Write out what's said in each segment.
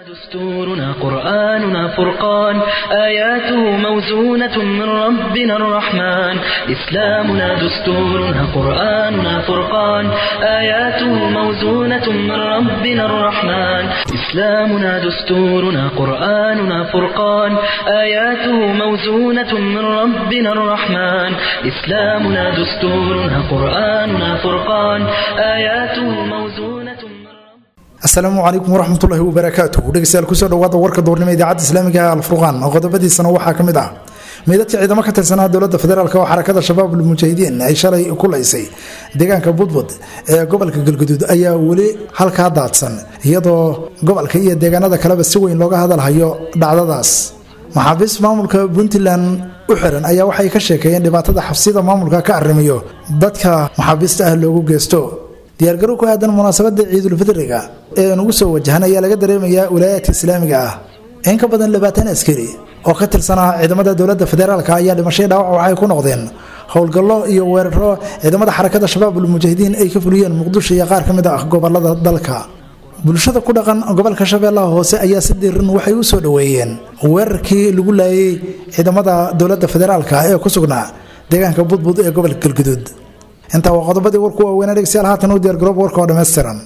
دستورنا قرآننا فرقان آياته موزونة من ربنا الرحمن إسلامنا دستورنا قرآننا فرقان آياته موزونة من ربنا الرحمن إسلامنا دستورنا قرآننا فرقان آياته موزونة من ربنا الرحمن إسلامنا دستورنا قرآننا فرقان آياته موزونة من asalaamu calaykum waraxmatullaahi wabarakaatu dhegeystayaal kusoo dhawaada warka duurnimo idaacadda islaamiga ee alfurqaan oo qodobadiisana waxaa ka mid ah meydadka ciidamo ka tirsanaa dowladda federaalk oo xarakada shabaab almujaahidiin ay shalay ku laysay deegaanka budbud ee gobolka galguduud ayaa weli halkaa daadsan iyadoo gobolka iyo deegaanada kaleba si weyn looga hadalhayo dhacdadaas maxaabiist maamulka puntland u xiran ayaa waxay ka sheekeeyeen dhibaatada xabsiyada maamulka ka arrimiyo dadka maxaabiista ah loogu geysto diyaargarow ku aadan munaasabada ciidulfidriga ee nugu soo wajahan ayaa laga dareemayaa wilaayaadka islaamiga ah in ka badan labaatan askari oo ka tirsanaa ciidamada dowladda federaalk ayaa dhimashay dhaawac waxay ku noqdeen howlgallo iyo weeraro ciidamada xarakada shabaab almujaahidiin ay ka fuliyeen muqdisho iyo qaar ka mid ah gobolada dalka bulshada ku dhaqan gobolka shabeellaha hoose ayaa si diiran waxay u soo dhoweeyeen weerarkii lagu laayay ciidamada dowladda federaalk ee ku sugnaa deegaanka budbud ee gobolka galguduud intaa waa qodobadii warku waaweynaa dhegeystayaal haatan u diyaargaroob warka oo dhammaystiran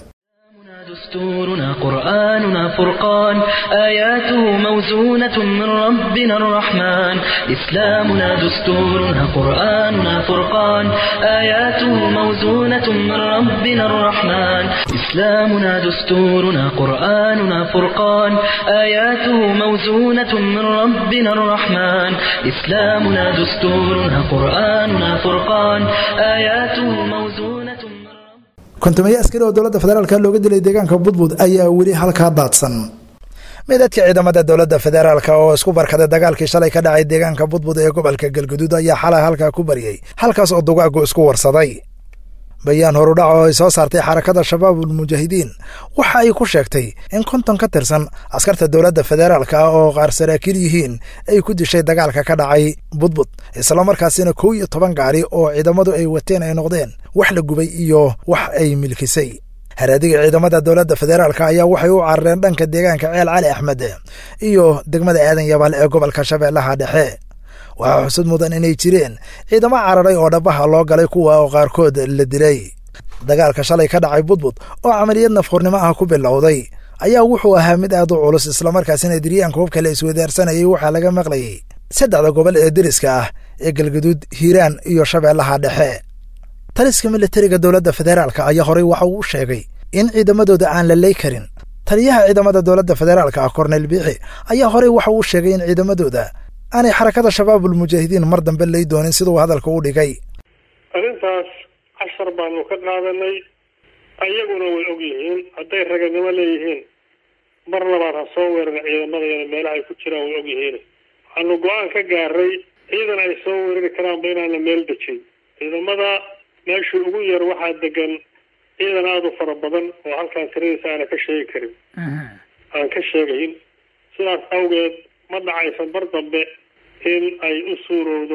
دستورنا قرآننا فرقان آياته موزونة من ربنا الرحمن إسلامنا دستورنا قرآننا فرقان آياته موزونة من ربنا الرحمن إسلامنا دستورنا قرآننا فرقان آياته موزونة من ربنا الرحمن إسلامنا دستورنا قرآننا فرقان آياته موزونة من kontumeeye askari oo dowladda federaalk looga dilay deegaanka budbud ayaa weli halkaa daadsan meydadka ciidamada dowladda federaalk oo isku barkaday dagaalkii shalay ka dhacay deegaanka budbud ee gobolka galguduud ayaa xalay halkaa ku baryay halkaas oo dugaagu isku warsaday bayaan horudhac oo ay soo saartay xarakada shabaabul mujaahidiin waxa ay ku sheegtay in konton ka tirsan askarta dowladda federaalk ah oo qaar saraakiil yihiin ay ku dishay dagaalka ka dhacay budbud islamarkaasina kow iyo toban gaari oo ciidamadu ay wateen ay noqdeen wax la gubay iyo wax ay milkisay haraadiga ciidamada dowladda federaalk ayaa waxay u carareen dhanka deegaanka ceel cali axmed iyo degmada aadan yabaal ee gobolka shabeellaha dhexe waxaa xusud mudan inay jireen ciidamo cararay oo dhabaha loo galay kuwa oo qaarkood la dilay dagaalka shalay ka dhacay budbud oo camaliyad nafhurnimo ah ku bilowday ayaa wuxuu ahaa mid aad u culus islamarkaasina diryaanka hubka la iswadaarsanayay waxaa laga maqlayay saddexda gobol ee deriska ah ee galguduud hiiraan iyo shabeellaha dhexe taliska militariga dowladda federaalk ayaa horey waxa uu u sheegay in ciidamadooda aan la ley karin taliyaha ciidamada dowladda federaalk ah korneyl biixi ayaa horey waxa uu sheegay in ciidamadooda aanay xarakada shabaabul mujaahidiin mar dambe lay doonin siduu hadalka u dhigay arrintaas cashar baanu ka qaadanay ayaguna way og yihiin hadday raganimo leeyihiin mar labaad ha soo weeran ciidamadayana meelaha ay ku jiraan way og yihiin waxaanu go-aan ka gaaray ciidan ay soo weerari karaanba inaana meel dejin ciidamada meeshii ugu yar waxaa degan ciidan aada u fara badan oo halkaan tiradiisa aana ka sheegi karin aan ka sheegayn sidaas awgeed ma dhacaysa mar dambe in ay u suurowdo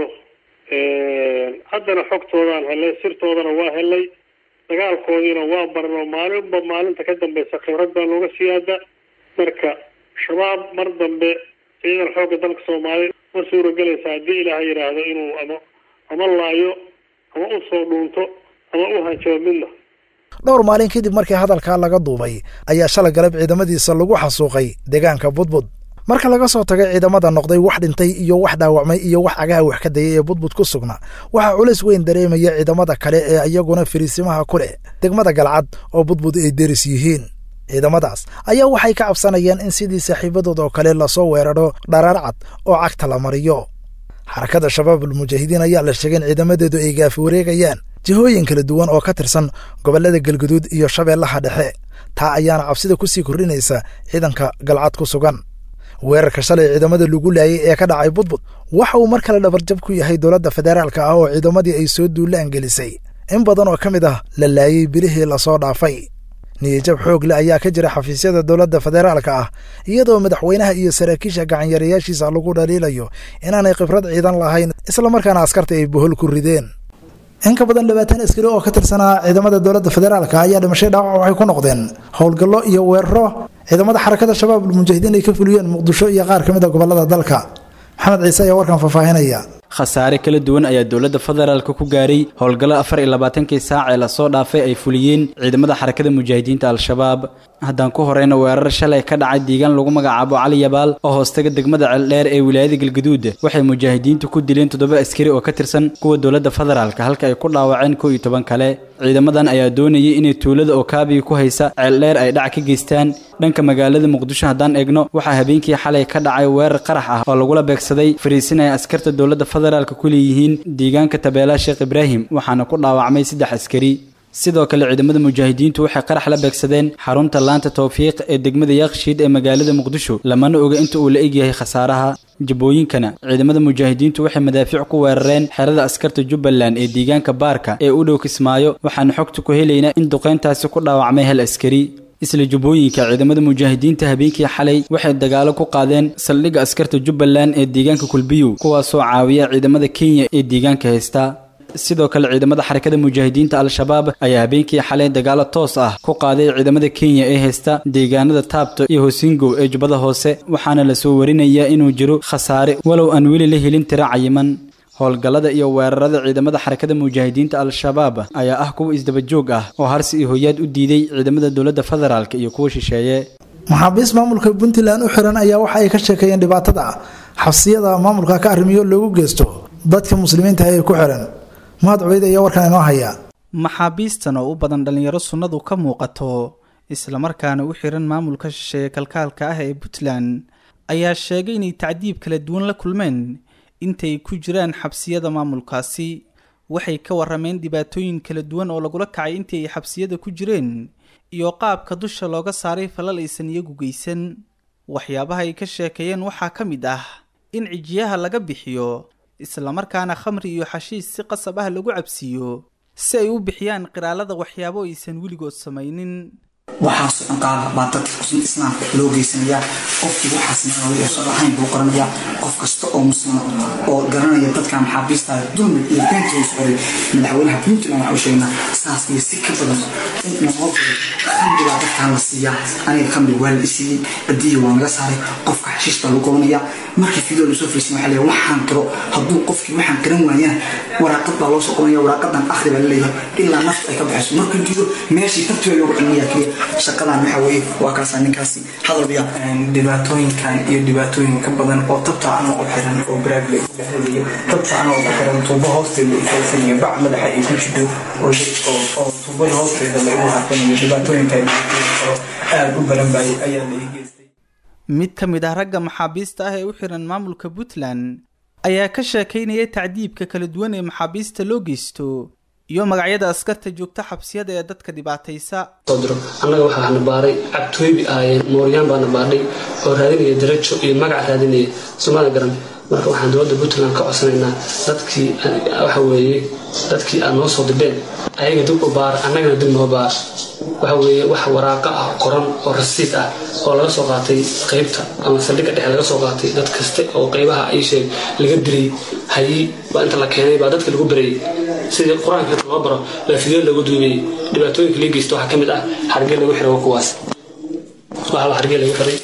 haddana xogtoodaan helay sirtoodana waa helay dagaalkoodiina waa baran oo maalinba maalinta ka dambeysa khibrad baa looga siyaada marka shabaab mar dambe ciidan xoogga dalka soomaaliya ma suuragelaysa haddii ilaaha yidhaahdo inuu ama ama laayo ama u soo dhuunto ama u hanjabo midna dhowr maalin kadib markii hadalkaa laga duubay ayaa shalay galab ciidamadiisa lagu xasuuqay deegaanka budbud marka laga soo tagay ciidamada noqday wax dhintay iyo wax dhaawacmay iyo wax cagaha wax ka dayay ee budbud ku sugna waxaa culays weyn dareemaya ciidamada kale ee iyaguna fariisimaha ku leh degmada galcad oo budbud ay deris yihiin ciidamadaas ayaa waxay ka cabsanayaan in sidii saaxiibadood oo kale lasoo weeraro dharaar cad oo cagta la mariyo xarakada shabaabul mujaahidiin ayaa la sheegay in ciidamadeedu ay gaafi wareegayaan jihooyin kala duwan oo ka tirsan gobollada galguduud iyo shabeellaha dhexe taa ayaana cabsida ku sii kordhinaysa ciidanka galcad ku sugan weerarka shalay ciidamada lagu laayay ee ka dhacay budbud waxa uu mar kale dhabarjab ku yahay dowladda federaalk ah oo ciidamadii ay soo duulaan gelisay in badan oo ka mid ah la laayay bilihii lasoo dhaafay niyajab xoog le ayaa ka jira xafiisyada dowladda federaalka ah iyadoo madaxweynaha iyo saraakiisha gacanyarayaashiisa lagu dhaliilayo inaanay khibrad ciidan lahayn islamarkaana askarta ay bohol ku rideen in ka badan labaatan askari oo ka tirsanaa ciidamada dowladda federaalka ayaa dhimashay dhaawac waxay ku noqdeen howlgallo iyo weeraro ciidamada xarakada shabaab ulmujaahidiin ay ka fuliyeen muqdisho iyo qaar ka mid a gobolada dalka maxamed ciise ayaa warkan faahfaahinaya khasaare kala duwan ayaa dowladda federaalka ku gaaray howlgallo afar iyo labaatankii saac ee lasoo dhaafay ay fuliyeen ciidamada xarakada mujaahidiinta al-shabaab haddaan ku horeyna weerar shalay ka dhacay deegaan lagu magacaabo cali yabaal oo hoostaga degmada ceeldheer ee wilaayada galgaduud waxay mujaahidiintu ku dileen toddoba askari oo ka tirsan kuwa dowladda federaalka halka ay ku dhaawaceen kow iyo toban kale ciidamadan ayaa doonayay inay tuulada oo kaabiga ku haysa ceeldheer ay dhac ka geystaan dhanka magaalada muqdisho haddaan eegno waxaa habeenkii xalay ka dhacay weerar qarax ah oo lagula beegsaday fariisinaya askarta dowladda federaalka ku leeyihiin deegaanka tabeelaha sheekh ibraahim waxaana ku dhaawacmay saddex askari sidoo kale ciidamada mujaahidiintu waxay qarax la beegsadeen xarunta laanta towfiiq ee degmada yaaqshiid ee magaalada muqdisho lamana oga inta uu la egyahay khasaaraha jabooyinkana ciidamada mujaahidiintu waxay madaafiic ku weerareen xerada askarta jubbaland ee deegaanka baarka ee u dhow kismaayo waxaana xogta ku helaynaa in duqeyntaasi ku dhaawacmay hal askari isla jubbooyinka ciidamada mujaahidiinta habeenkii xalay waxay dagaalo ku qaadeen saldhigga askarta jubbaland ee deegaanka kulbiyow kuwaasoo caawiya ciidamada kenya ee deegaanka haysta sidoo kale ciidamada xarakada mujaahidiinta al-shabaab ayaa habeenkii xalay dagaalo toos ah ku qaaday ciidamada kenya ee haysta deegaanada taabto iyo hosingow ee jubbada hoose waxaana lasoo warinayaa inuu jiro khasaare walow aan weli la helin tiro cayiman howlgallada iyo weerarada ciidamada xarakada mujaahidiinta al-shabaab ayaa ah kuwa isdaba joog ah oo harsi iyo hoyaad u diiday ciidamada dowladda federaalk iyo kuwa shisheeye maxaabiist maamulka puntland u xiran ayaa waxa ay ka sheekeeyeen dhibaatada xabsiyada maamulka ka arrimiyo loogu geysto dadka muslimiinta ee ku xiran mahad cubeyd ayaa warkan inoo haya maxaabiistan oo u badan dhallinyaro sunnadu ka muuqato islamarkaana u xiran maamulka shisheeye kalkaalka ah ee puntland ayaa sheegay inay tacdiib kala duwan la kulmeen intay ku jiraan xabsiyada maamulkaasi waxay ka warameen dhibaatooyin kala duwan oo lagula kacay intii ay xabsiyada ku jireen iyo qaabka dusha looga saaray falal aysan iyagu geysan waxyaabaha ay ka sheekeeyeen waxaa ka mid ah in cijiyaha laga bixiyo islamarkaana khamri iyo xashiis si qasab ah lagu cabsiiyo si ay u bixiyaan qiraalada waxyaabo aysan weligood samaynin waxaasoo dhan qaada baa dadka muslim islaamka loo geysanayaa qofkii waxaas naqaway oo soo ahayn buu qoranayaa qof kasta oo muslima oo garanaya dadka maxaabiista dulmi iyo beenta uu socday madaxweynaha puntland waxa u sheegnaa saas iyo si ka badan in noqon khamri baa dadkaan la siiyaa aniga khamri waa la isiiyey badiya waa naga saaray qofka xashiish baa lagu qabanayaa markii fidoo lasoo fariisin waxaa leeyahay waxaan qiro hadduu qofkii waxaan qiran waayana waraaqad baa loo soo qabanaya waraaqadan akhri baa laleeyahay ilaa naftu ay ka baxayso markuu diido meeshii tartiba loogu cilmiyaa keliya shaqadan waxa weeye waa kaasaa ninkaasi hadalbiya dhibaatooyinkan iyo dhibaatooyin ka badan oo tabta anoo u xiran oo baraagla dhexdaiyo tabta anoo u xiran tuubo hoosteeda ifaysan iyo bac madaxa ay ku jidho oo tuubada hoosteeda lagu harfanayo dhibaatooyinka aada u baran baay ayaa la ii geystay mid ka mid ah ragga maxaabiista ah ee u xiran maamulka puntland ayaa ka sheekaynaya tacdiibka kala duwan ee maxaabiista loo geysto iyo magacyada askarta joogta xabsiyada ee dadka dhibaataysa diro annaga waxaa na baaray cabtooybi ahaayeen mooryaan baa na baadhay oo raadinaya darajo iyo magac raadinaya somaali garan marka waxaan dowladda puntland ka codsanaynaa dadkii waxa weeye dadkii aad noo soo dibeen ayaga dib u baara annagana dib noo baar waxa weeye wax waraaqa ah qoran oo rasiid ah oo laga soo qaatay qaybta ama saldhigga dhexe laga soo qaatay dad kaste oo qaybaha ay sheeg laga diriyey hayi baa inta la keenay baa dadka lagu barayay sidii qur-aanka inta loo baro baa fideo lagu duubayay dhibaatooyinka lii geysta waxaa ka mid ah hargee lagu xiray waa kuwaas waxaa hargee lagu xiray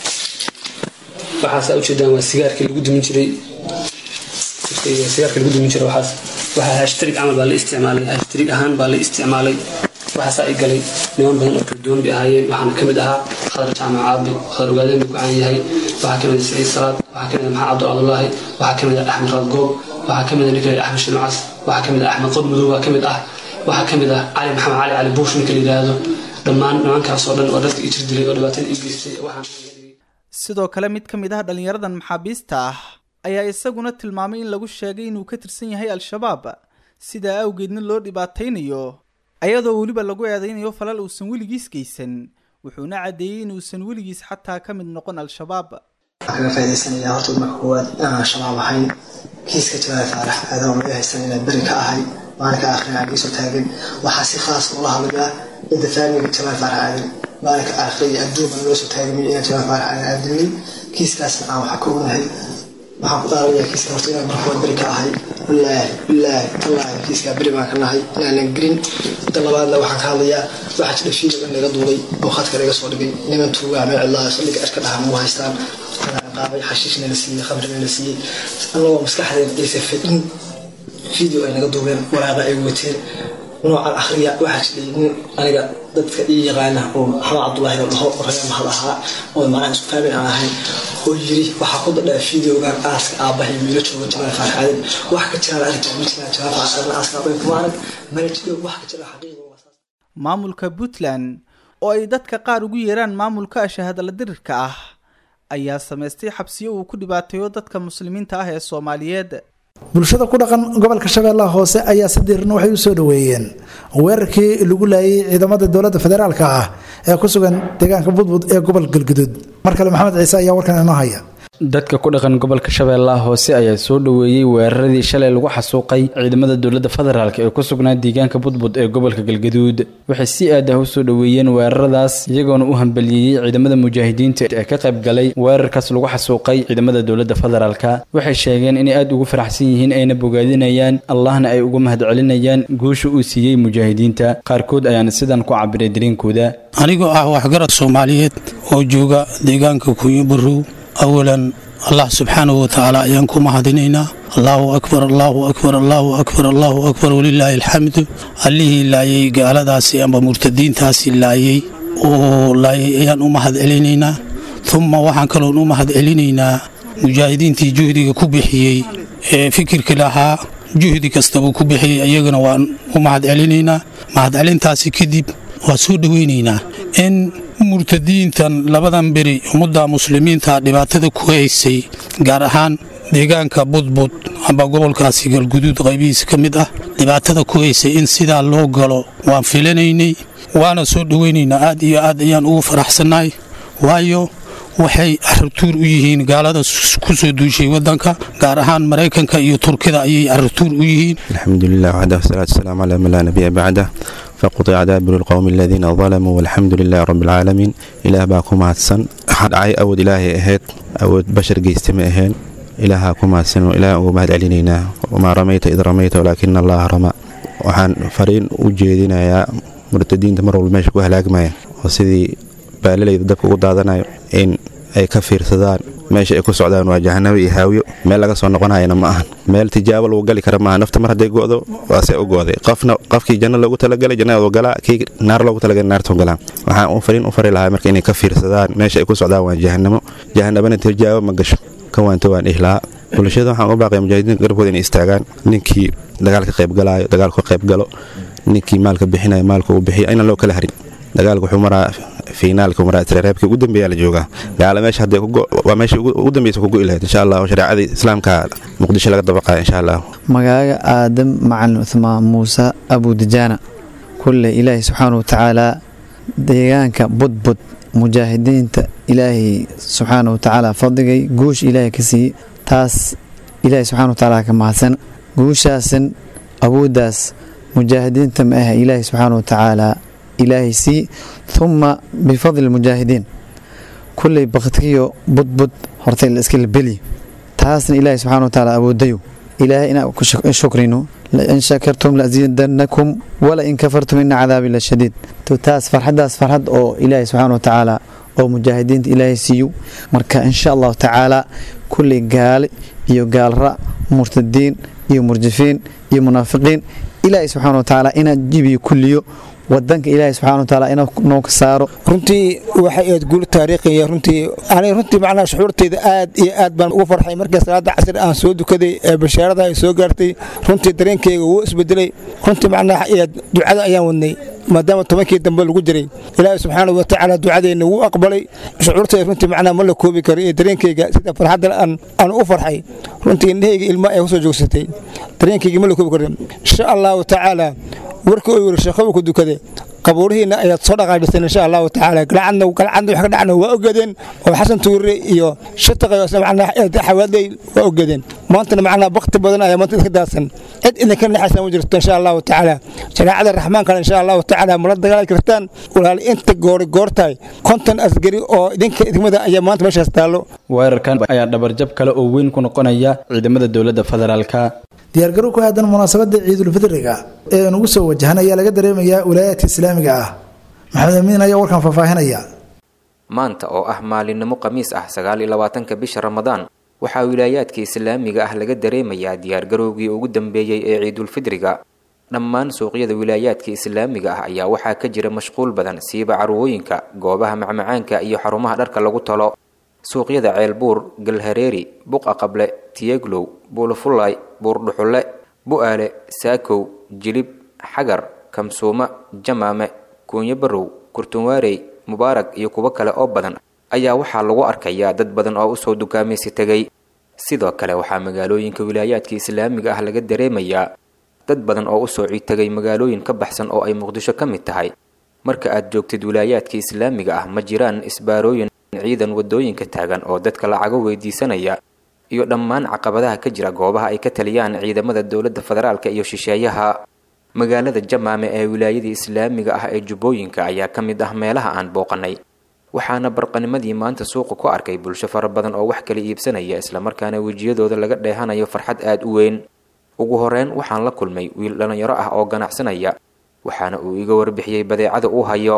waxaasa ujeedaan waa sigaarkii lagu dumin jiray sigaarka lagu dumin jiray waxaas waxaa hashtarig camal baa la isticmaalay hashtarig ahaan baa la isticmaalay waxaasaa i galay niman badan oo kala duwan bay ahaayeen waxaana ka mid ahaa khadar jaamac caabi khadar ogaadeen buu ku caan yahay waxaa ka mid ah saciid salaad waxaa ka mid ah maxamed cabdul cabdullaahi waxaa ka mid ah axmed raadgoob waxaa ka mid ah ninka axmed shinucas waxaa ka mid ah axmed qod madow waa ka mid ah waxaa ka mid ah cali maxamed cali cali buush ninka la yidhaahdo dhammaan nimankaas oo dhan oo dadka i jir dilay oo dhibaatada i geystay waxaan sidoo kale mid ka mid ah dhallinyaradan maxaabiista ah ayaa isaguna tilmaamay in lagu sheegay inuu ka tirsan yahay al-shabaab sidaa awgeedna loo dhibaataynayo ayadoo weliba lagu eedaynayo falal uusan weligiis geysan wuxuuna caddeeyey inuusan weligiis xataa ka mid noqon al-shabaab kaga faaidaysanaya horta marka koowaad inaan shabaab ahayn kiiska jawaab faarax aadoo laga haysan inaan beri ka ahay maalinka aakhirina aan geesoo taagan waxaa si khaas ula hadlayaa cidda faamiga jawaab faarax aadan maalinka aakhira iyo adduunka loo soo taagamiyo inaan jawaab faarax aadan aadilnay kiiskaasna aan waxa ka ognahay waxaan ku dhaaranayaa kiiska horta inaan marka koowaad beri ka ahay wallaahi wallaahi tallaahi kiiskaa beri baan ka nahay inaanan gelin midda labaadna waxaan ka hadlayaa waxaa jira fiideo in laga duulay oo khadka laga soo dhigay niman tuugaa meel cidlaa saldhiga ashka dhaha muu haystaan qaabay xashiishna la siiyey khamrina la siiyey annagoo maskaxdeeda aysa fadhin video ay naga duubeen waraaqa ay wateen noocan akhriya waxaa jiray nin aniga dadka ii yaqaana oo maxamed cabdulaahi la dhaho raya mahad ahaa oo macnaha isku faamin aan ahayn oo yiri waxaa ku dadhaa videogan aaska aabbahay wiilo jooga jamaal faarxaadin wax ka jiraan arrinta ma jiraan jamaal faarxaadin aaska aabbahay kuma arag mana jiro wax ka jira xaqiiqa maamulka puntland oo ay dadka qaar ugu yeeraan maamulka ashahadala dirirka ah ayaa samaystay xabsiyo uu ku dhibaateeyo dadka muslimiinta ah ee soomaaliyeed bulshada ku dhaqan gobolka shabeellaha hoose ayaa si diirna waxay u soo dhoweeyeen weerarkii lagu laayay ciidamada dowladda federaalka ah ee ku sugan deegaanka budbud ee gobol galguduud mar kale maxamed ciise ayaa warkan inoo haya dadka ku dhaqan gobolka shabeellaha hoose ayaa soo dhoweeyey weeraradii shalay lagu xasuuqay ciidamada dowladda federaalk ee ku sugnaa deegaanka budbud ee gobolka galgaduud waxay si aad ah u soo dhoweeyeen weeraradaas iyagoona u hambaliyeeyey ciidamada mujaahidiinta ee ka qayb galay weerarkaas lagu xasuuqay ciidamada dowladda federaalk waxay sheegeen inay aad ugu faraxsan yihiin ayna bogaadinayaan allahna ay uga mahadcelinayaan guusha uu siiyey mujaahidiinta qaarkood ayaana sidan ku cabiray dareenkooda anigoo ah waxgarad soomaaliyeed oo jooga deegaanka kuuyo barow awalan allah subxaanahu watacaala ayaan ku mahadinaynaa allaahu akbar allaahu akbar allaahu akbar allaahu akbar walilaahi alxamdu allihii laayay gaaladaasi amba murtadiintaasi laayay oo laayay ayaan u mahad celinaynaa umma waxaan kaloon u mahad celinaynaa mujaahidiintii juhdiga ku bixiyey ee fikirka lahaa juhdi kastaba ku bixiyey ayagana waan u mahad celinaynaa mahadcelintaasi kadib waa soo dhoweynaynaa in murtadiintan labadan beri ummadda muslimiinta dhibaatada ku haysay gaar ahaan deegaanka budbud amba gobolkaasi galguduud qaybihiisa ka mid ah dhibaatada ku haysay in sidaa loo galo waan filanaynay waana soo dhoweynaynaa aad iyo aad ayaan ugu faraxsannahay waayo waxay carruurtuur u yihiin gaalada ku soo duushay waddanka gaar ahaan maraykanka iyo turkida ayay carruurtuur u yihiin alxamdulilah waxdah wasalaatu wasalaamu calaa man laa nabiya bacdah faqutica daabiru lqowmi aladiina dalamuu walxamdu lilahi rabbi alcaalamiin ilaah baa ku mahadsan waxaa dhacay awood ilaahay ahayd awood bashar geysta ma aheen ilaahaa ku mahadsan ilaah ugu mahad celinaynaa wamaa ramayta id ramayta walaakina allaha ramaa waxaan fariin u jeedinayaa murtadiinta mar walba meesha ku halaagmaya oo sidii baalalayda dabka ugu daadanayo in ay ka fiirsadaan meesha ay ku socdaan waa jahanabo iyo haawiyo meel laga soo noqonayana ma ahan meel tijaabo lagu gali kara maaha nafta mar hadday go'do waase u go'day qofna qofkii janno loogu talagalay jannada galaa kii naar loogu talagalay naartu galaa waxaan u fariin u fari lahaa marka inay ka fiirsadaan meesha ay ku socdaan waa jahanamo jahanabana tijaabo ma gasho ka waanta waan ihlaa bulshada waxaan u baaqaya mujaahidiinta garabkooda inay istaagaan ninkii dagaalka qaybgalaayo dagaalku ka qaybgalo ninkii maalka bixinayo maalka uu bixiyo aynan loo kala harin dagaalku wuxuu maraa fiinaalka maraa reebkii ugu dambeeyaa la joogaa gaala meesha hadday waa meesha ugu dambeysa ku go'i lahayd insha allah oo shareecadii islaamka muqdisho laga dabaqaya insha allah magaaga aadam macalin cuthmaan muuse abudijaana kulle ilaahay subxaana wa tacaalaa deegaanka budbud mujaahidiinta ilaahay subxaana wa tacaala fadligay guusha ilaahay ka siiyey taas ilaahay subxana wa tacaala ka mahadsan guushaasan awooddaas mujaahidiinta ma aha ilaahay subxaana wa tacaala ilaahay sii uma bifadli mujaahidiin kulley baktiyo budbud hortay la iska labeli taasna ilaahay subxana wa tacaala awoodayo ilaahay inaan ku shukrino lain shakartum laziidanakum wala in kafartum ina cadaabi la shadiid to taas farxaddaas farxad oo ilaahay subxaana wa tacaala oo mujaahidiinta ilaahay siiyo marka insha allahu tacaala kulley gaale iyo gaalra murtadiin iyo murjifiin iyo munaafiqiin ilaahay subxaana wa tacaala inaan jibiyo kulliyo wadanka ilaahay subxana wa taala inuu noo ka saaro runtii waxay aad guul taariikhiya runtii aniga runtii macnaha shucuurteyda aad iyo aad baan ugu farxay markii salaada casri aan soo dukaday ee bashaarada ay soo gaartay runtii dareenkeyga wuu isbedelay runtii macnaha ducada ayaan wadnay maadaama tobankii dambe lagu jiray ilaahay subxaanahu wa tacaala ducadeenna wuu aqbalay shucuurteyda runtii macnaha ma la koobi karo iyo dareenkeyga sida farxadda aan u farxay runtii indhahayga ilma ay kusoo joogsatay dareenkeyga ma la koobi karo insha allahu tacaala warkii uu yiri sheekhow ku dukade qabuurihiina ayaad soo dhaqaajiseen insha allahu tacaala galcadna galcadna wax ka dhacna waa ogaadeen oo xasan tuure iyo shataqayo macnaha xawaalday waa ogaadeen maantana macnaha bakti badan ayaa maanta iska daadsan cid idinka naxaysa ma jirto insha allahu tacaala shareecada raxmaankana insha allahu tacaala mala dagaali kartaan walaal inta goori goortahay konton asgari oo idinka idimada ayaa maanta meeshaas taallo weerarkan ayaa dhabarjab kale oo weyn ku noqonaya ciidamada dowladda federaalka diyaargarow ku aadan munaasabada ciidulfidriga ee nugu soo wajahan ayaa laga dareemayaa wilaayaadka islaamiga ah maxamed amiin ayaa warkan faahfaahinaya maanta oo ah maalinimo khamiis ah sagaal iyo labaatanka bisha ramadaan waxaa wilaayaadka islaamiga ah laga dareemayaa diyaargarowgii ugu dambeeyey ee ciidulfidriga dhammaan suuqyada wilaayaadka islaamiga ah ayaa waxaa ka jira mashquul badan siiba carwooyinka goobaha macmacaanka iyo xarumaha dharka lagu talo suuqyada ceelbuur galhareeri buqa qable tiyeglow buulafulay buurdhuxulle bu-aale saakow jilib xagar kamsuuma jamaame kuunyo barow kurtunwaarey mubaarag iyo kuwo kale oo badan ayaa waxaa lagu arkayaa dad badan oo usoo dukaamaysi tegay sidoo kale waxaa magaalooyinka wilaayaadka islaamiga ah laga dareemayaa dad badan oo usoo ciid tegay magaalooyin ka baxsan oo ay muqdisho ka mid tahay marka aad joogtid wilaayaadka islaamiga ah ma jiraan isbaarooyin ciidan wadooyinka taagan oo dadka lacago weydiisanaya iyo dhammaan caqabadaha ka jira goobaha ay ka taliyaan ciidamada dowladda federaalka iyo shisheeyaha magaalada jamaame ee wilaayadii islaamiga ah ee jubbooyinka ayaa ka mid ah meelaha aan booqanay waxaana barqanimadii maanta suuqa ku arkay bulsho fara badan oo wax kala iibsanaya islamarkaana wejiyadooda laga dheehanayo farxad aada u weyn ugu horeyn waxaan la kulmay wiil dhallinyaro ah oo ganacsanaya waxaana uu iga warbixiyey badeecada uu hayo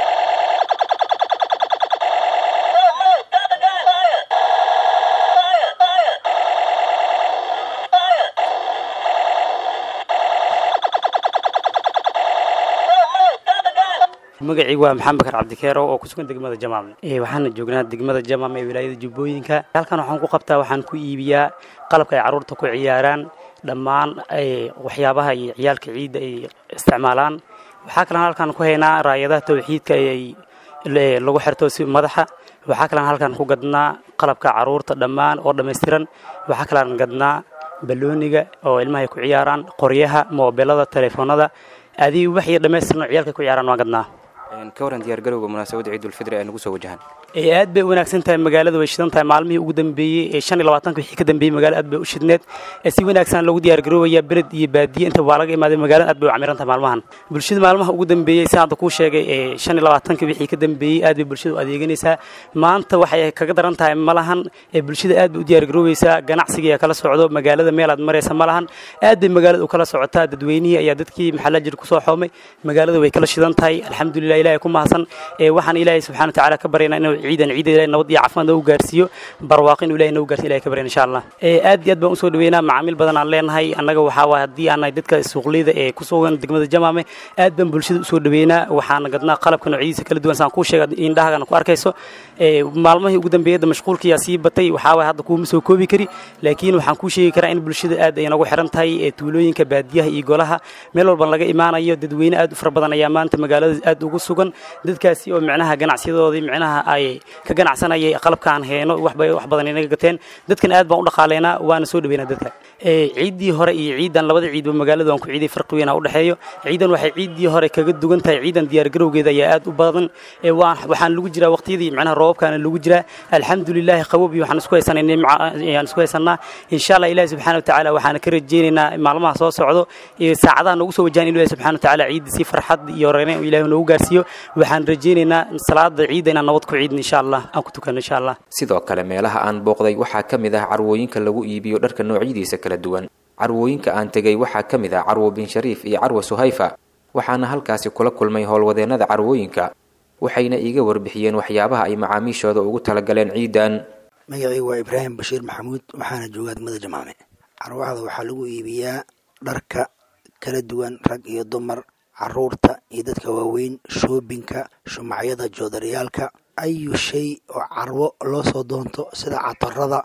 magacaygu waa maxamed bakar cabdikeero oo kusugan degmada jamaam waxaana joognaa degmada jamaam ee wilaayada jubbooyinka halkan waxaan ku qabtaa waxaan ku iibiyaa qalabka ay carruurta ku ciyaaraan dhammaan waxyaabaha iyo ciyaalka ciidda ay isticmaalaan waxaa kalan halkan ku haynaa raayadaha tawxiidka ay lagu xirto si madaxa waxaa kalan halkan ku gadnaa qalabka carruurta dhammaan oo dhammaystiran waxaa kalan gadnaa balooniga oo ilmaha ay ku ciyaaraan qoryaha moobelada telefoonada adii wax iyo dhammaystiran oo ciyaalka ku ciyaaraan waan gadnaa ka waran diyaargarowga munaasabadda ciidulfidri ee nagu soo wajahan aad bay u wanaagsan tahay magaalada way shidan tahay maalmihii ugu dambeeyey ee shan iyo labaatanka wixii ka dambeeyey magaalada aad bay u shidneed si wanaagsan loogu diyaargaroobaya beled iyo baadiye inta waa laga imaaday magaalada aad bay u camiran tahay maalmahan bulshada maalmaha ugu dambeeyey si hadda kuu sheegay ee shan iyo labaatanka wixii ka dambeeyey aad bay bulshada u adeeganaysaa maanta waxay kaga daran tahay malahan ee bulshada aad bay u diyaargaroobaysaa ganacsigii kala socdo magaalada meel aad maraysa malahan aad bay magaalada u kala socotaa dadweynihii ayaa dadkii maxalla jir kusoo xoomay magaalada way kala shidan tahay alxamdulilah ilahay ku mahadsan waxaan ilaahay subxana watacaala ka baryaynaa inuu ciidan ciida ilahay nabad iyo caafimaad nagu gaarsiiyo barwaaqo inuu ilahay nagu gaarsiyo ilahay ka baryan insha allah aad iyo aad baan usoo dhaweynaa macaamiil badan aan leenahay annaga waxaa waay haddii aan nahay dadka suuqleyda ee ku sugan degmada jamaame aad baan bulshada usoo dhaweynaa waxaana gadnaa qalabka noocyadiisa kala duwan saan kuu sheega indhahagana ku arkayso maalmahii ugu dambeeyada mashquulkiyaa sii batay waxaa waay hadda kuuma soo koobi kari laakiin waxaan kuu sheegi karaa in bulshada aad ay nagu xiran tahay tuulooyinka baadiyaha iyo golaha meel walban laga imaanayo dadweyne aad u fara badan ayaa maanta magaalada aad ugu sugan dadkaasi oo micnaha ganacsiyadoodii micnaha ay ka ganacsanayay qalabkaan heeno waxbay wax badan inaga gateen dadkan aad baan u dhaqaaleynaa waana soo dhaweynaa dadka ciiddii hore iyo ciidan labada ciidba magaalada waan ku ciiday farqi weyn u dhexeeyo ciidan waxay ciiddii hore kaga dugan tahay ciidan diyaargarowgeeda ayaa aad u badan waxaan lagu jiraa waqtiyadii micnaha roobabkaana lagu jiraa alxamdulilaahi qabob iyo waxaan isku haysanay nimca ayaan isku haysanaa insha allah ilaahi subxaana watacaala waxaana ka rajeynaynaa maalmaha soo socdo saacadaha nagu soo wajahan ilaahi subxaana watacaala ciidda si farxad iyo reereen ilaahi noogu gaarsiiyo waxaan rajeynaynaa salaada ciidda inaan nabad ku ciidin insha allah aan ku tukano insha allah sidoo kale meelaha aan booqday waxaa ka mid ah carwooyinka lagu iibiyo dharka noocyadiisa kala duwan carwooyinka aan tegay waxaa ka mid ah carwo bin shariif iyo carwo suhayfa waxaana halkaasi kula kulmay howlwadeennada carwooyinka waxayna iiga warbixiyeen waxyaabaha ay macaamiishooda ugu talagaleen ciidan magacaygu waa ibraahim bashiir maxamuud waxaana joogaa degmada jamaame carwaxda waxaa lagu iibiyaa dharka kala duwan rag iyo dumar caruurta iyo dadka waaweyn shoobinka shumacyada joodariyaalka ayu shay oo carwo loo soo doonto sida catarada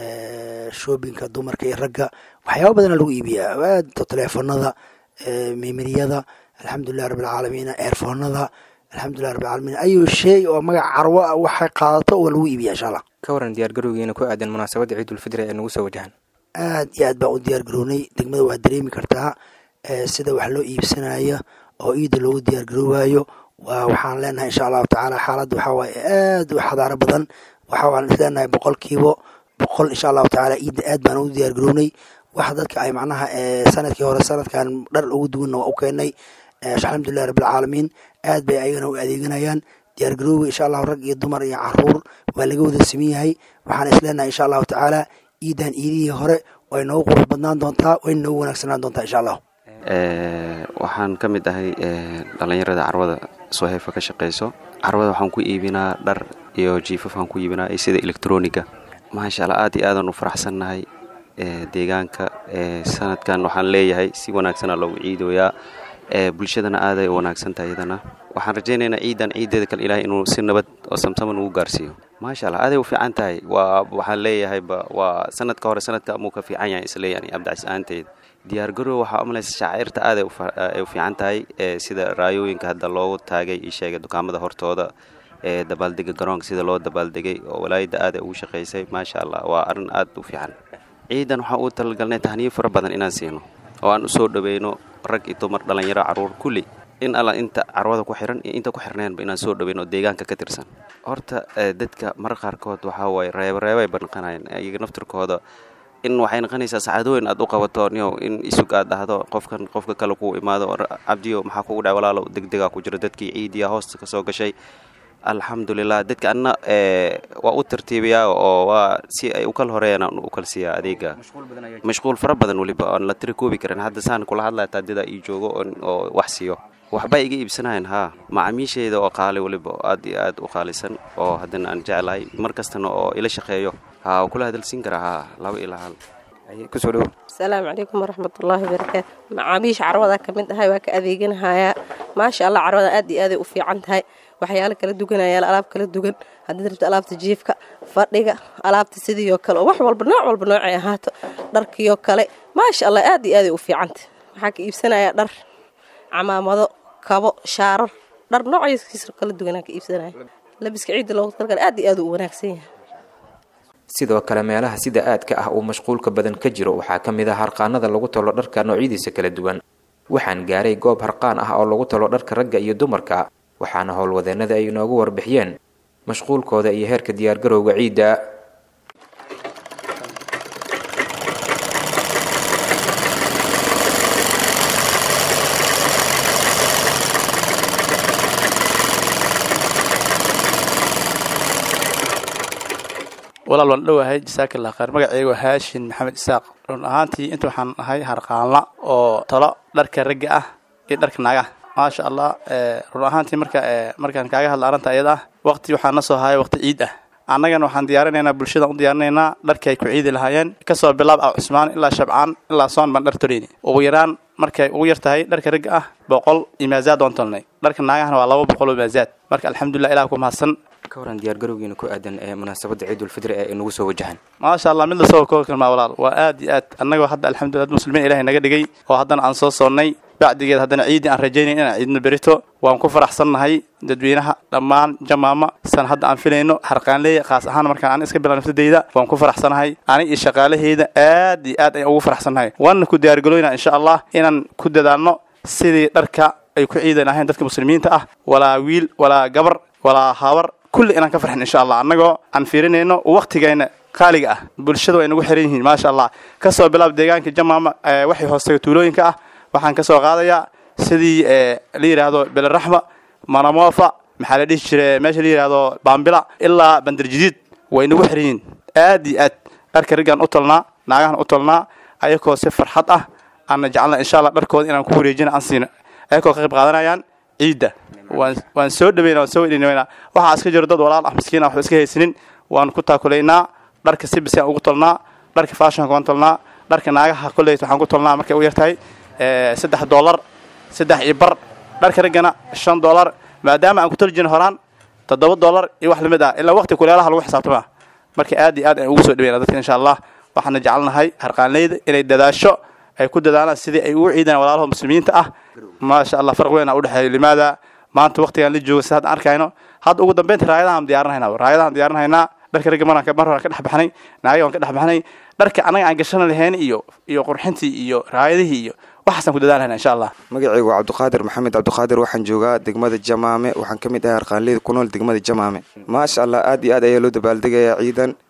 shoobinka dumarka iyo ragga waxyaaba badana lagu iibiyaa aad teleefonada memeriyada alxamdulilah rabbilcaalamiin eerfoonada alxamdulilah rabbilcaalamiin ayu shay oo magac carwo ah waxay qaadato waa lagu iibiyaa insha allah ka waran diyaargarowgiina ku aadan munaasabadda ciidulfidri ee nagu soo wajahan aad iyo aad baan u diyaar garownay degmada waa dareemi kartaa sida wax loo iibsanayo oo ciidda loogu diyaar garoobayo waa waxaan leenahay insha allahu tacaala xaaladda waxaa waaye aad u xadaaro badan waxa waan isleenahay boqolkiiba boqol insha allahu tacaala ciidda aad baan ugu diyaar garownay wax dadka ay macnaha sanadkii hore sanadkan dhar ugu duwanna waa u keenay alxamdulilah rabbilcaalamiin aad bay ayagana u adeeganayaan diyaargarooga insha allahu rag iyo dumar iyo caruur waa laga wada saman yahay waxaan isleenahay insha allahu tacaala ciidan ciidihii hore way noogu qurux badnaan doontaa way noogu wanaagsanaan doontaa insha allah waxaan ka mid ahay dhallinyarada carwada soheefa ka shaqayso carwada waxaan ku iibinaa dhar iyo jiifaf aan ku iibinaa iyo sida electroniga maasha allah aad iyo aadaan u faraxsannahay deegaanka sanadkan waxaan leeyahay si wanaagsana loogu ciidoyaa bulshadana aaday u wanaagsan tahay iyadana waxaan rajaynaynaa ciidan ciideeda kale ilahay inuu si nabad oo samsaman ugu gaarsiiyo maasha allah aaday u fiican tahay waa waxaan leeyahayba waa sanadka hore sanadka amuu ka fiican yahay isleeyani abdicas ahaanteeda diyaargarow waxaa umalaysa shaacirta aaday u fiican tahay sida raayooyinka hadda loogu taagay ii sheegay dukaamada hortooda ee dabaaldega garoonka sida loo dabaaldegay oo walaayadda aaday ugu shaqaysay maasha allah waa arrin aad u fiican ciidan waxaan uu talagalnay tahniyo fara badan inaan siino oo aan usoo dhaweyno rag iyo dumar dhallinyaro carruur kulli in alla inta carwada ku xiran iyo inta ku xirnaynba inaan soo dhaweyno oo deegaanka ka tirsan horta dadka marar qaarkood waxaa waaye reebareebay ba naqanayaan iyaga naftirkooda in waxay noqonaysaa sacaadooyin aad u qabato nio in isug aad dhahdo qofkan qofka kale kuu imaado cabdiyo maxaa kugu dhac walaalo degdegaa ku jiro dadkii ciidiya hoosta ka soo gashay alxamdulilah dadka anna waa u tartiibiyaa oo waa si ay ukal horeeyaan aan u kalsiiyaa adeega mashquul fara badan weliba oon la tiri koobi karin hadda saan kula hadlaya taadida ii joogo oo wax siiyo waxba iga iibsanayan haa macaamiishayda oo qaali weliba aad iyo aad u qaalisan oo haddana aan jeclahay mar kastana oo ila shaqeeyo haa kula hadalsiin karaa haa laba ilaa hal kusoo dhowo asalaamu calaykum waraxmatullaahi wabarakaatu macaamiisha carwada ka mid ahay waa ka adeeganahayaa maasha allah carwada aad iyo aaday u fiican tahay waxyaalo kala duganayaan alaab kala dugan haddii rabto alaabta jiifka fadhiga alaabta sidiioo kale oo wax walba nooc walba noocay ahaato dharkiioo kale maasha allah aad iyo aaday u fiicantah waxaa ka iibsanayaa dhar camaamado kabo shaarar dhar noocayskiisa kala duwanaa ka iibsanaya labiska ciidda loogu talgala aad iyo aad u wanaagsan yahay sidoo kale meelaha sida aadka ah uu mashquulka badan ka jiro waxaa ka mid ah harqaanada lagu talo dharka noocyadiisa kala duwan waxaan gaaray goob harqaan ah oo lagu talo dharka ragga iyo dumarka waxaana howlwadeennada ay inoogu warbixiyeen mashquulkooda iyo heerka diyaargarowga ciidda walaal waan dhowahay jasaakillah khayr magaceyga waa haashin maxamed isaaq run ahaantii inta waxaan ahay harqaanla oo talo dharka ragga ah iyo dharka naagaha maasha allah run ahaantii marka markaan kaaga hadla arrinta iyada ah waqti waxaa na soo haya waqti ciid ah annagana waxaan diyaarinaynaa bulshadaan u diyaarinaynaa dharkii ay ku ciidi lahaayeen kasoo bilaab ah cusmaan ilaa shabcaan ilaa soon baan dhar toleyni ugu yaraan markay ugu yar tahay dharka ragga ah boqol iyo maazaad waan tolnay dharka naagahana waa laba boqol oo maazaad marka alxamdulilah ilah ku mahadsan ka waran diyaargarowgiina ku aadan ee munaasabadda ciidulfidri ee inagu soo wajahan maasha allah mid lasoo koobi karmaa walaal waa aad iyo aad annagoo hadda alxamdulillah muslimiin ilahay naga dhigay oo haddana aan soo soonnay bacdigeed haddana ciiddii aan rajaynay inaan ciidno berito waan ku faraxsannahay dadweynaha dhammaan jamaama san hadda aan filayno harqaanleeya khaas ahaan markaan aan iska bilan naftadeyda waan ku faraxsanahay aniga iyo shaqaalaheyda aad iyo aad ayaan ugu faraxsannahay waana ku diyaargaloynaa insha allah inaan ku dadaalno sidii dharka ay ku ciidan lahayn dadka muslimiinta ah walaa wiil walaa gabar walaa habar kulli inaan ka farxin insha allah annagoo aan fiirinayno waqtigayna qaaliga ah bulshada way nagu xiran yihiin maasha allah kasoo bilaab deegaanka jamaama waxay hoostaga tuulooyinka ah waxaan ka soo qaadayaa sidii la yidhaahdo beleraxma manamofa maxaa la dhihi jire meesha la yidhaahdo baambila ilaa bandarjadiid way nagu xiran yihiin aad iyo aad dharka raggaan u tolnaa naagahan u tolnaa ayakoo si farxad ah aana jecelna insha allah dharkooda inaan ku wareejina aan siino ayakoo ka qayb qaadanayaan ciidda waan waan soo dhaweyna waan soo wedhinaynaa waxaa iska jiro dad walaal ah miskiin ah waxba iska haysanin waan ku taakulaynaa dharka si bisi aan ugu tolnaa dharka fashionka waan tolnaa dharka naagaha kolleyt waxaan ku tolnaa markay u yartahay saddex dollar saddex iyo bar dharka raggana shan dollar maadaama aan ku toli jirin horaan toddoba dollar iyo wax lamid ah ilaa waqti kuleelaha lagu xisaabtama marka aad iyo aad aan ugu soo dhaweyna dadka insha allah waxaana jecelnahay harqaanleyda inay dadaasho ay ku dadaalaan sidii ay ugu ciidaan walaalaha muslimiinta ah maasha allah farq weyn aa udhexeeya limaada maanta waqtigaan la jooga si hadda arkayno hadda ugu dambeynta raayadahaan diyaarinhaynaa raayadahaan diyaarinhaynaa dharka ragga maraan mar hore ka dhex baxnay naagaga waan ka dhex baxnay dharka annaga aan gashana lahayn iyo iyo qurxintii iyo raayadihii iyo waxaasaan ku dadaalhayna insha allah magacaygu waa cabdiqaadir maxamed cabdiqaadir waxaan joogaa degmada jamaame waxaan ka mid ahay harqaanleyda ku nool degmada jamaame maasha allah aad iyo aad ayaa loo dabaaldegayaa ciidan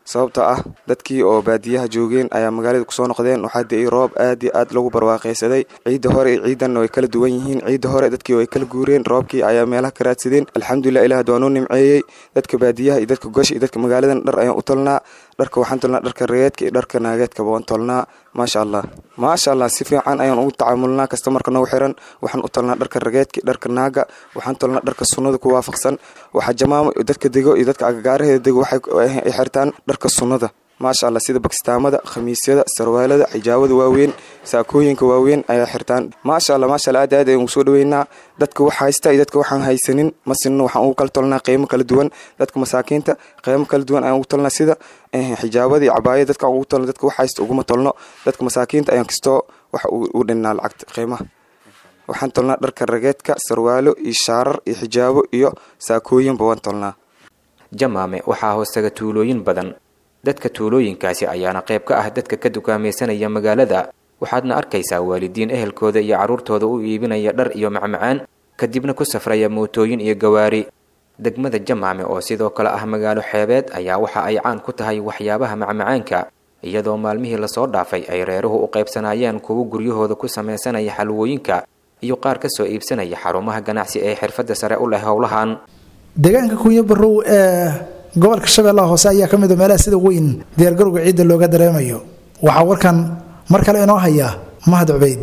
sababtoo ah dadkii oo baadiyaha joogeen ayaa magaalada kusoo noqdeen waxaa da-ay roob aad iyo aad lagu barwaaqaysaday ciidda hore iyo ciidanna way kala duwan yihiin ciidda hore dadkii way kala guureen roobkii ayaa meelaha ka raadsadeen alxamdulilah ilaah waa noo nimceeyey dadka baadiyaha iyo dadka gosha iyo dadka magaaladan dhar ayaan u tolnaa dharka waxaan tolnaa dharka regeedka iyo dharka naageedkaba waan tolnaa maasha allah maasha allah si fiican ayaan ugu tacaamulnaa kastamarka nagu xiran waxaan u tolnaa dharka rageedka dharka naaga waxaan tolnaa dharka sunnada ku waafaqsan waxaa jamaamo dadka dego iyo dadka agagaaraheeda dego waxay xirtaan dharka sunnada maasha allah sida bakistaamada khamiisyada sarwaalada xijaabada waaweyn saakooyinka waaweyn ayaa xirtaan maasha allah maasha allah aad aad ayaan ugu soo dhaweynaa dadka wax haysta iyo dadka waxaan haysanin ma sinno waxaan ugu kala tolnaa qiimo kala duwan dadka masaakiinta qiimo kala duwan ayaan ugu tolnaa sida xijaabada iyo cabaayada dadka ugu tolno dadka wax haysta uguma tolno dadka masaakiinta ayaan kastoo wax u dhinnaa lacagta qiimaha waxaan tolnaa dharka rageedka sarwaalo iyo shaarar iyo xijaabo iyo saakooyinba waan tolnaa jamaame waxaa hoostaga tuulooyin badan dadka tuulooyinkaasi ayaana qayb ka ah dadka ka dukaamaysanaya magaalada waxaadna arkaysaa waalidiin ehelkooda iyo carruurtooda u iibinaya dhar iyo macmacaan kadibna ku safraya mootooyin iyo gawaari degmada jamaame oo sidoo kale ah magaalo xeebeed ayaa waxa ay caan ku tahay waxyaabaha macmacaanka iyadoo maalmihii lasoo dhaafay ay reeruhu u qaybsanayeen kuwo guryahooda ku samaysanaya xalwooyinka iyo qaar ka soo iibsanaya xarumaha ganacsi ee xirfadda sare u leh howlahan deegaanka kunyo barow ee gobolka shabeellaha hoose ayaa ka mid a meelaha sida weyn diyaargarowga ciidda looga dareemayo waxaa warkan mar kale inoo haya mahad cubayd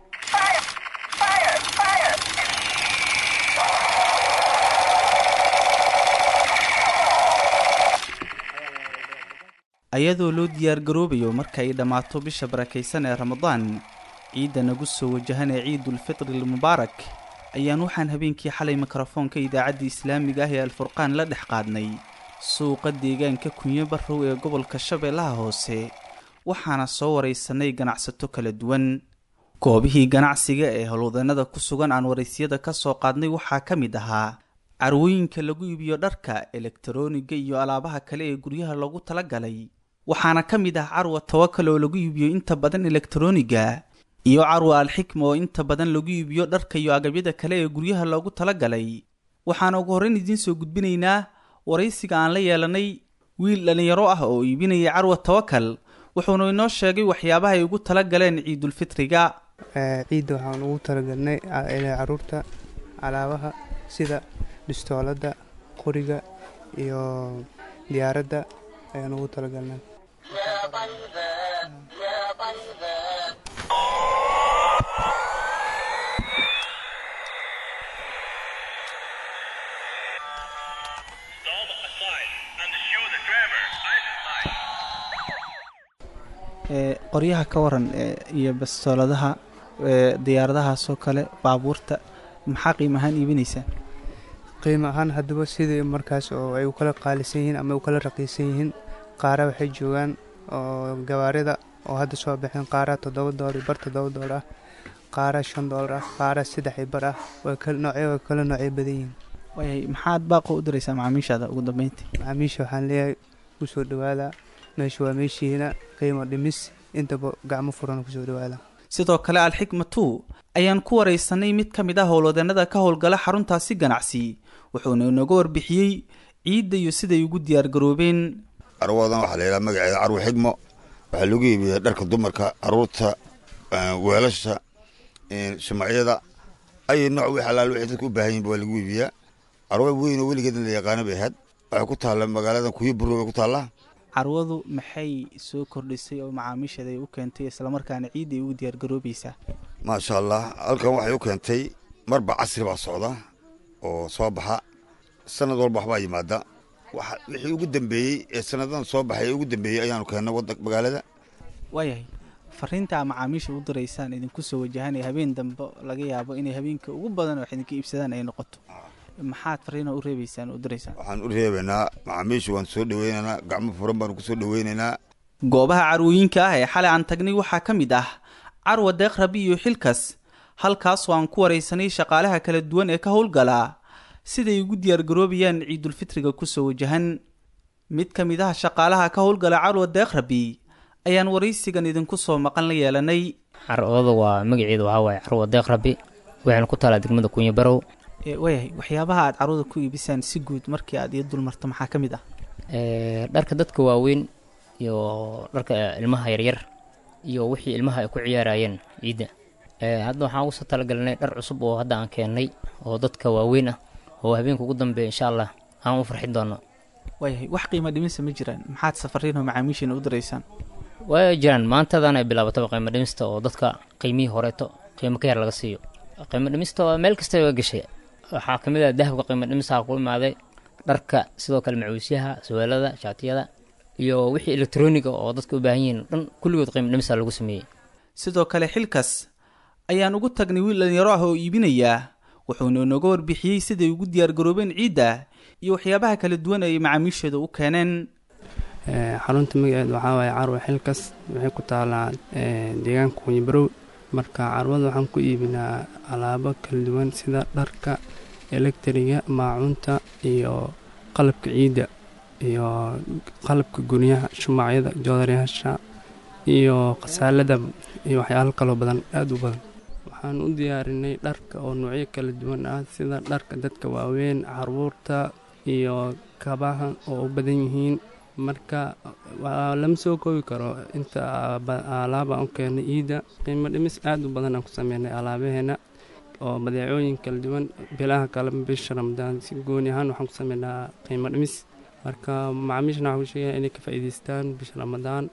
ayadoo loo diyaargaroobayo marka ay dhammaato bisha barakaysan ee ramadaan ciidda nagu soo wajahan ee ciidulfitri almubaarak ayaan waxaan habeenkii xalay mikrofoonka idaacadda islaamiga ah ee alfurqaan la dhex qaadnay suuqa deegaanka kunyo barrow ee gobolka shabeellaha hoose waxaana soo waraysanay ganacsato kala duwan goobihii ganacsiga ee howlwadannada ku sugan aan waraysyada ka soo qaadnay waxaa ka mid ahaa carwooyinka lagu iibiyo dharka elektarooniga iyo alaabaha kale ee guryaha loogu talagalay waxaana ka mid ah carwa tawakal oo lagu iibiyo inta badan elektarooniga iyo carwa alxikma oo inta badan lagu iibiyo dharka iyo agabyada kale ee guryaha loogu talagalay waxaana ugu horrayn idiin soo gudbinaynaa waraysiga aan la yeelanay wiil dhallinyaro ah oo iibinaya carwa tawakal wuxuuna inoo sheegay waxyaabaha ay ugu tala galeen ciidulfitriga ciidda waxaan ugu talagalnay caruurta alaabaha sida dhistooladda qoriga iyo diyaaradda ayaan ugu talagalnay qoryaha ka waran iyo bastooladaha diyaaradahaasoo kale baabuurta maxaa qiim ahaan iibinaysaa qiimo ahaan haddaba sidai markaas oo ay u kala qaalisan yihiin ama u kala raqiisan yihiin qaara waxay joogaan oo gawaarida oo hadda soo baxeen qaara toddoba doolar iyo bar toddoba doolar ah qaara shan doolar ah qaara saddex iyo bar ah waa noocyo waa kala noocyo badan yihiin waayay maxaad baaqo u diraysaa macaamiishaada ugu dambeyntii macaamiisha waxaan leeyahay kusoo dhawaada meesha waa meeshiina qiimo dhimis intaba gacmo furan kusoo dhawaada sidoo kale alxikma two ayaan ku waraysanay mid ka mid ah howlwadannada ka howlgala xaruntaasi ganacsi wuxuuna inooga warbixiyey ciidda iyo siday ugu diyaargaroobeen carwadan waxaa la yidhaha magaceeda carwo xigmo waxaa lagu iibiyaa dharka dumarka caruurta weelasha shumacyada ay nooc wix alaal wixii dadka u baahan yihin waa lagu iibiyaa carwa weyn oo weligeedna la yaqaana bay ahayd waxay ku taalla magaaladan kuyo burro bay ku taallaa carwadu maxay soo kordhisay oo macaamiisheeda ay u keentay islamarkaana ciidda ay ugu diyaargaroobaysaa maasha allah halkan waxay u keentay marba casri baa socda oo soo baxa sanad walba waxbaa yimaada wixii ugu dambeeyey ee sanadadan soo baxay ee ugu dambeeyey ayaanu keennay wadda magaalada waayahay fariinta a macaamiisha u diraysaan idinku soo wajahan ee habeen dambe laga yaabo inay habeenka ugu badan wax idinka iibsadaan ay noqoto maxaad fariina u reebaysaan u diraysaan waxaan u reebaynaa macaamiisha waan soo dhaweynaynaa gacmo furan baanu ku soo dhaweynaynaa goobaha carwooyinka ah ee xalay aan tagnay waxaa ka mid ah carwa deeq rabi iyo xilkas halkaasoo aan ku waraysanay shaqaalaha kala duwan ee ka howlgala siday ugu diyaargaroobayaan ciidulfitriga kusoo wajahan mid ka mid ah shaqaalaha ka howlgala carwa deeq rabi ayaan waraysigan idinku soo maqan la yeelanay carwada waa magaceedu waxaa waaye carwa deeq rabi waxayna ku taalaa degmada kunya barow waayahay waxyaabaha aad carwada ku iibisaan si guud markii aad ii dulmarto maxaa ka mid ah dharka dadka waaweyn iyo dharka ilmaha yaryar iyo wixii ilmaha ay ku ciyaarayeen ciidda hadda waxaan ugu soo talagalnay dhar cusub oo hadda aan keennay oo dadka waaweyn ah oo habeenka ugu dambeeya insha allah aan u farxin doono waayahay wax qiimo dhimisa ma jiraan maxaad safariin oo macaamiishiina u diraysaan way jiraan maantadan ay bilaabataba qiimo dhimista oo dadka qiimihii horeeto qiimo ka yar laga siiyo qiimo dhimista waa meel kasta waa gashay waxaa ka mid ah dahabka qiimo dhimistaha ku imaaday dharka sidoo kale macuusyaha suwaalada shaatiyada iyo wixii elektroniga oo dadka u baahan yihiin dhan kulligood qiimo dhimista lagu sameeyey sidoo kale xilkas ayaan ugu tagnay wiil dhalinyaro ah oo iibinayaa wuxuuna inooga warbixiyey siday ugu diyaargaroobeen ciidda iyo waxyaabaha kala duwan ay macaamiishooda u keeneen xarunta magaceed waxaa waaye carwa xilkas waxay ku taalaa deegaanka kunyibarow marka carwada waxaan ku iibinaa alaabo kala duwan sida dharka elektriga maacuunta iyo qalabka ciidda iyo qalabka guryaha shumacyada joodaryaasha iyo khasaalada iyo waxyaalo kaloo badan aada u badan waxaan u diyaarinay dharka oo noocyo kala duwan ah sida dharka dadka waaweyn caruurta iyo kabaha oo u badan yihiin marka lama soo koobi karo inta alaaba aan u keenay ciidda qiimo dhimis aada u badan aan ku sameynay alaabaheena oo badeecooyin kala duwan bilaha kale bisha ramadaan si gooni ahaan waxaan ku sameynaa qiimo dhimis marka macaamiishana waxaan ku sheegaya inay ka faa'iidaystaan bisha ramadaan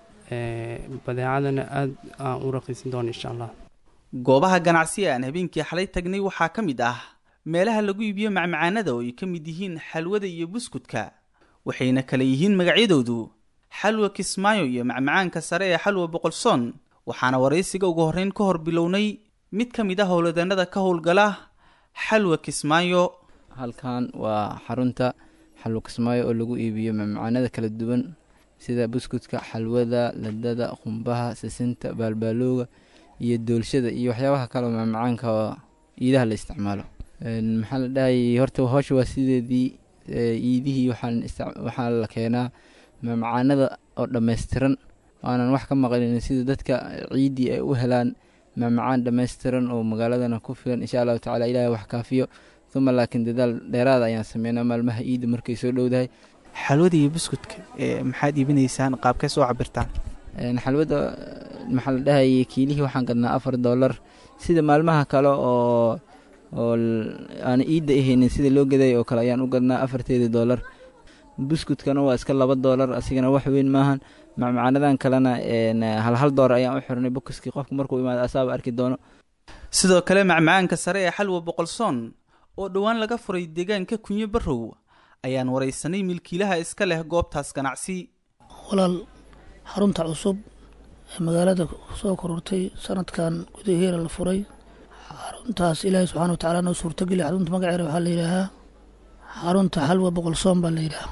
badeecadana aada aan u raqiisan doono insha allah goobaha ganacsi aan habeenkii xalay tagnay waxaa ka mid ah meelaha lagu iibiyo macmacaanada oo ay ka mid yihiin xalwada iyo buskudka waxayna kala yihiin magacyadoodu xalwa kismaayo iyo macmacaanka sare ee xalwa boqolsoon waxaana waraysiga ugu horreyn ka hor bilownay mid ka mid ah howladeennada ka howlgala xalwa kismaayo halkan waa xarunta xalwa kismaayo oo lagu iibiyo macmacaanada kala duwan sida buskudka xalwada ladada qumbaha sisinta baalbaalooga iyo doolshada iyo waxyaabaha kaleo macmacaanka oo iidaha la isticmaalo maxaa la dhahayay horta howsha waa sideedii iidihii waxaa la keenaa macmacaanada oo dhammaystiran aanan wax ka maqlin sida dadka ciiddii ay u helaan macmacaan dhammaystiran oo magaaladana ku filan insha allahu tacala ilahay wax kaafiyo uma laakiin dadaal dheeraada ayaan sameynaa maalmaha iidda markay soo dhowdahay xalwada iyo buskudka maxaad iibinaysaan qaabkee soo cabirtaan xalwada maxaa la dhahayay kiilihii waxaan gadnaa afar dollar sida maalmaha kale oo oo aan iidda ahaynin sida loo gaday oo kale ayaan u gadnaa afarteedii dollar buskudkana waa iska laba dollar asigana wax weyn maahan macmacaanadan kalena hal hal dollar ayaan u xirnay bokiskii qofku markuu imaado asaaba arki doono sidoo kale macmacaanka sare ee xalwa boqolsoon oo dhowaan laga furay deegaanka kunyo barrow ayaan waraysanay milkiilaha iska leh goobtaas ganacsi walaal xarunta cusub ee magaalada soo korortay sanadkan gudaheera la furay xaruntaas ilaahay subxana watacaala noo suurtageli xarunta magaceeda waxaa la yidhaahaa xarunta xalwa boqolsoon baa la yidhaahaa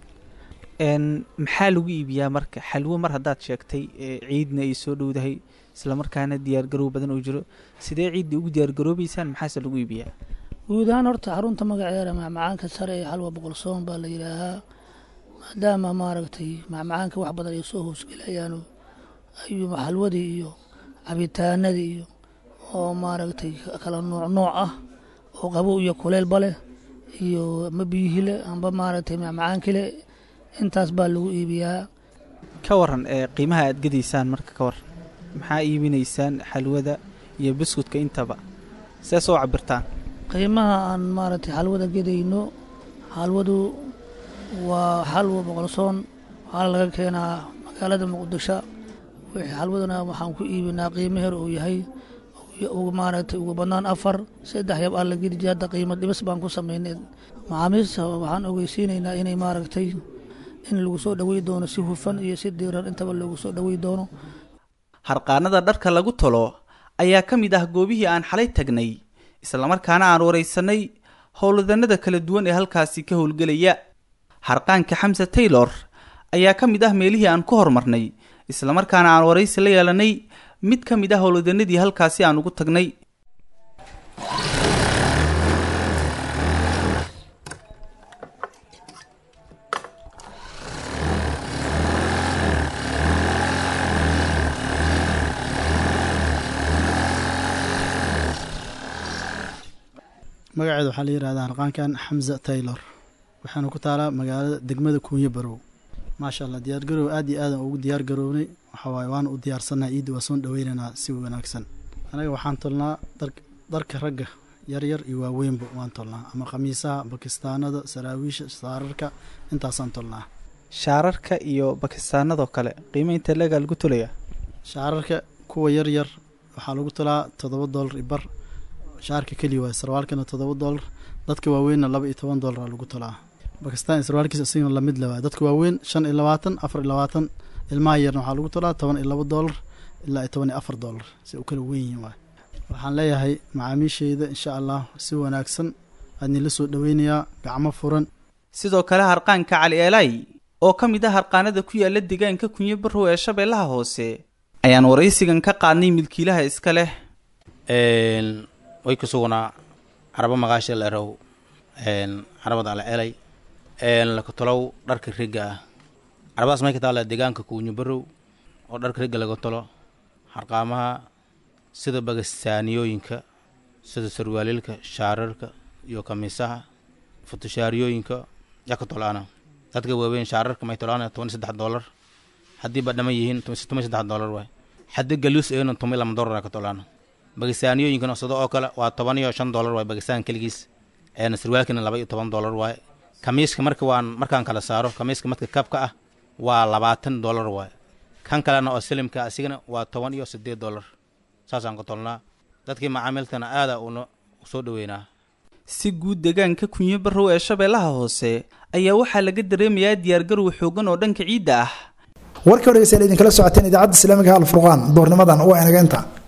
maxaa lagu iibiyaa marka xalwo mar haddaad sheegtay ciidna ay soo dhowdahay islamarkaana diyaargarow badan oo jiro sidee ciidda ugu diyaargaroobeysaan maxaase lagu iibiyaa guud ahaan horta xarunta magaceeda macmacaanka sare ee xalwa boqolsoon baa la yidhaahaa maadaama maaragtay macmacaanka wax badan ay soo hoosgelayaan ayuu xalwadii iyo cabitaanadii iyo oo maaragtay kala nooc nooc ah oo qabow iyo kuleelba leh iyo ama biyihile amba maaragtay macmacaankile intaas baa lagu iibiyaa ka waran ee qiimaha aad gadaysaan marka ka waran maxaa iibinaysaan xalwada iyo buskudka intaba see soo cabirtaan qiimaha aan maaragtay xalwada gedayno xalwadu waa xalwa boqolsoon waxaana laga keenaa magaalada muqdisho wixii xalwadana waxaan ku iibinaa qiimo her uu yahay maaragtay ugu badnaan afar saddex yab aan la gedi jira hadda qiimo dhibis baan ku samaynay macaamiista waxaan ogeysiinaynaa inay maaragtay in lagu soo dhowey doono si hufan iyo si diiran intaba loogu soo dhowey doono harqaanada dharka lagu tolo ayaa ka mid ah goobihii aan xalay tagnay islamarkaana aan waraysanay howladanada kala duwan ee halkaasi ka howlgelaya harqaanka xamse taylor ayaa ka mid ah meelihii aan ku horumarnay islamarkaana aan waraysi la yeelanay mid ka mid ah howladanadii halkaasi aan ugu tagnay magaceeda waxaa la yidhahdaa harqaankan xamza taylor waxaana ku taalaa magaalada degmada kuunyo barow maasha allah diyaargarow aad iyo aadan ugu diyaar garownay waxawaaye waana u diyaarsannaha ciidda waa soon dhaweynaynaa si wanaagsan anaga waxaan tolnaa dharka ragga yaryar iyo waaweynba waan tolnaa ama khamiisaha bakistaanada saraawiisha saararka intaasaan tolnaa shaararka iyo bakistaanadoo kale qiimo inta leegaa lagu tolaya shaararka kuwa yaryar waxaa lagu tolaa toddoba doolar i bar shaarka keliya waay sarwaalkana toddoba doolar dadka waaweynna laba iyo toban doolara lagu tolaa bakistaan iyo sarwaalkiisa isigana lamid le waay dadka waaweyn shan iyo labaatan afar iyo labaatan ilmaha yarna waxaa lagu tolaa toban iyo laba doolar ilaa iyo toban iyo afar doolar si u kala weyn yihin waay waxaan leeyahay macaamiishayda insha allah si wanaagsan aadnila soo dhoweynayaa gacmo furan sidoo kale harqaanka cali eelay oo ka mid ah harqaanada ku yaala deegaanka kunyo barrow ee shabeellaha hoose ayaan waraysigan ka qaadnay milkiilaha iska leh way ku sugnaa carabo maqaasha leerow carabada ala elay lakatolow dharka riga ah carabadaas may ka taala deegaanka kuunyo barow oo dharka riga laga tolo harqaamaha sida bagastaaniyooyinka sida sarwaalilka shaararka iyo kamiisaha futushaariyooyinka yaa ka tolaana dadka waaweyn shaararka may tolaana toban iyo saddex doolar haddii ba dhaman yihiin toban iyo saddex doolar waay haddii galuus eegna toban iyo lama doolar ka tolaana bagastaaniyooyinkana sida oo kale waa toban iyo shan doolar waay bagastaan keligiis eena sarwaalkina laba iyo toban doolar waay kamiiska marka waan markaan kala saaro kamiiska marka kabka ah waa labaatan doolar waay kan kalena oo silimka asigana waa toban iyo sideed doolar saasaan ka tolnaa dadkii macaamiltana aada una soo dhoweynaa si guud deegaanka kunyo barrow ee shabeellaha hoose ayaa waxaa laga dareemayaa diyaargarow xoogan oo dhanka ciidda ah warkii o dhegeystayaal idinkala socoteen idaacadda islaamiga alfurqaan doornimadan waa inageenta